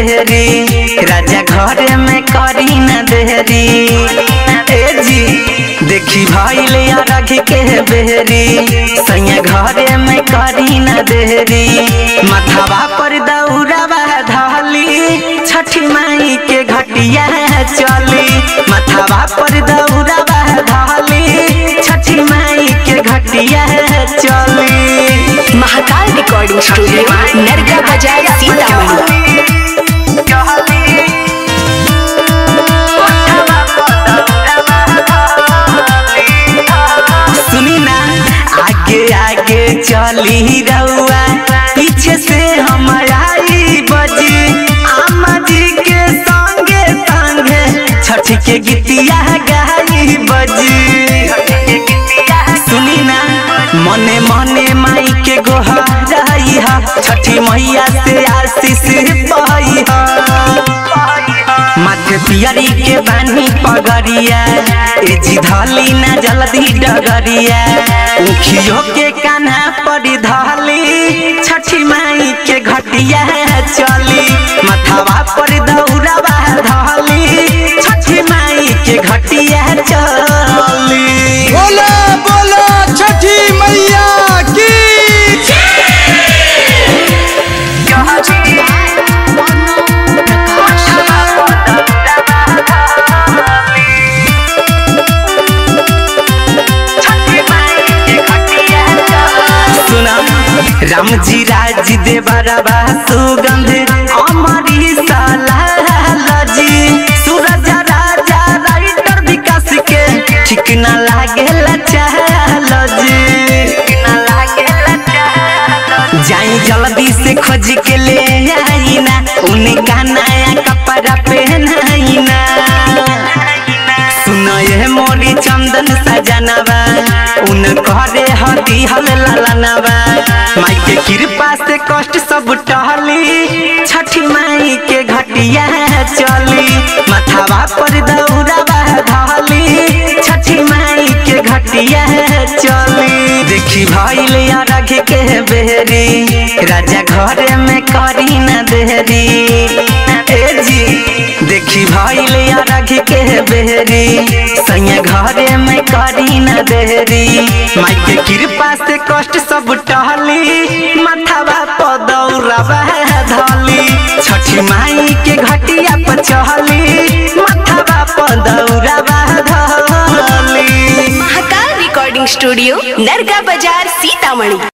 बेहरी राजा घरे में करी न देहरी ए जी देखी भइल अरघ के बेहरी सैया घरे में करी न देहरी मथावा पर दौड़ावा धाली छठी माई के घटिया चली मथावा पर दौड़ावा धाली छठी माई के घटिया चली महाकाल रिकॉर्डिंग स्टूडियो नरगा बाजार सीतामढ़ी सुनी ना आगे आगे चली रउआ पीछे से हमारा आई बजी आमा जी के संगे संगे छठी के गीतिया गाई बजी सुनी ना मने मने माई के गोहराई हा छठी मैया से आशीष पाई हा माथे पियरी के बानी पगरिया ए जी धली ना जल्दी डगरिया उखियो के कान्हा पर धली छठी माई के घटिया चली मथावा पर दौड़ावा धली छठी माई के घटिया चली बोलो बोलो छठी मैया की सुना राम जी राज दे बरबा सुगंध अमरी जी सूरज राजा राइटर विकास के ठीक ना लागे जी जाई जल्दी से खोज के ले आई ना उनका नया कपड़ा पहनाई ना सुनो ये मोरी चंदन सजनवा उन करे हती हल ललनवा माई के कृपा से कष्ट सब टहली छठी माई के घटिया चली मथावा पर दौड़ावा धली छठी माई के घटिया चली देखी भइल अरघ के बेहरी राजा घरे में करी न देहरी ए जी देखी भइल अरघ के बेहरी सैया घरे में करी न देहरी माई के कृपा से कष्ट सब टहली मथावा पदौरवा धली छठी माई के घटिया पर चहली मथावा पदौरवा धली महाकाल रिकॉर्डिंग स्टूडियो नरगा बाजार सीतामढ़ी